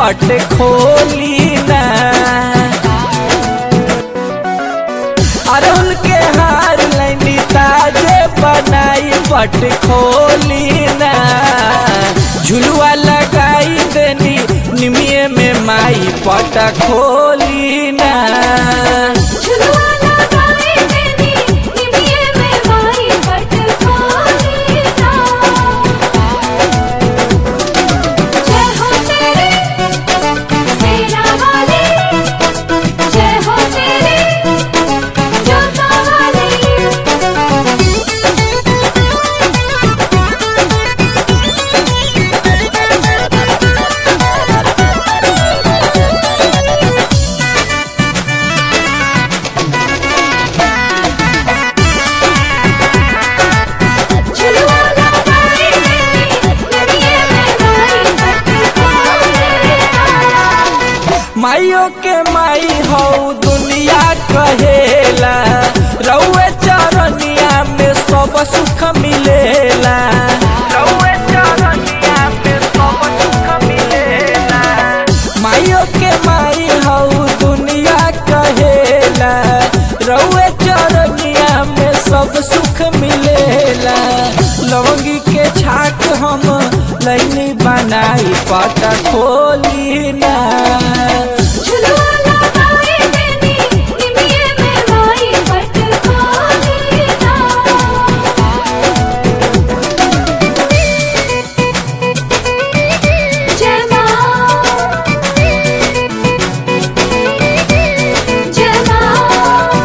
पट खोली ना अरुण के हार लैनी ताजे बनाई पट खोली ना झुलुआ लगाई देनी निमिये में माई पट खोली ना झुलुआ लगाए देनी निमिये में माई पट खोली ना जय हो तेरे सेना वाली जय हो तेरे जोता वाली झुलुआ लगाए देनी निमिये में माई पट खोली ना माइयो के माई हो दुनिया कहेला रउए चरनिया में सब सुख मिलेला रउए चरनिया में सब सुख मिलेला माइयो के माई हो दुनिया कहेला रउए चरनिया में सब सुख मिलेला लवंगी के छाक हम लैनी बनाई पता खोली ना झुलुआ लगाए देनी निमिये में माई पट खोली ना जय माँ जय माँ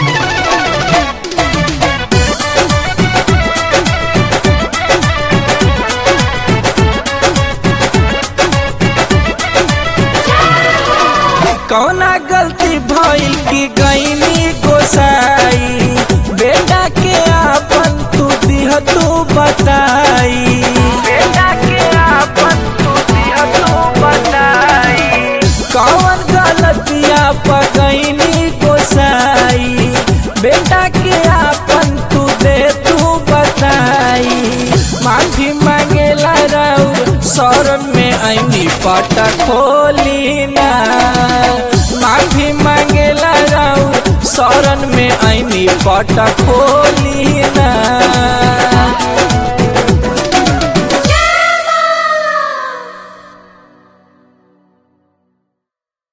कौना गलती भइल की गईनी गोसाई बेटा के आपन तू दिह तू बताई बेटा के आपन तू दिह तू बताई कौन गलतिया पगईनी गोसाई बेटा के आपन तू दे तू बताई माफी मांगेला राउ शरण में ऐनी पट खोली ना माफी मांगेला राउ शरण में ऐनी पट खोली ना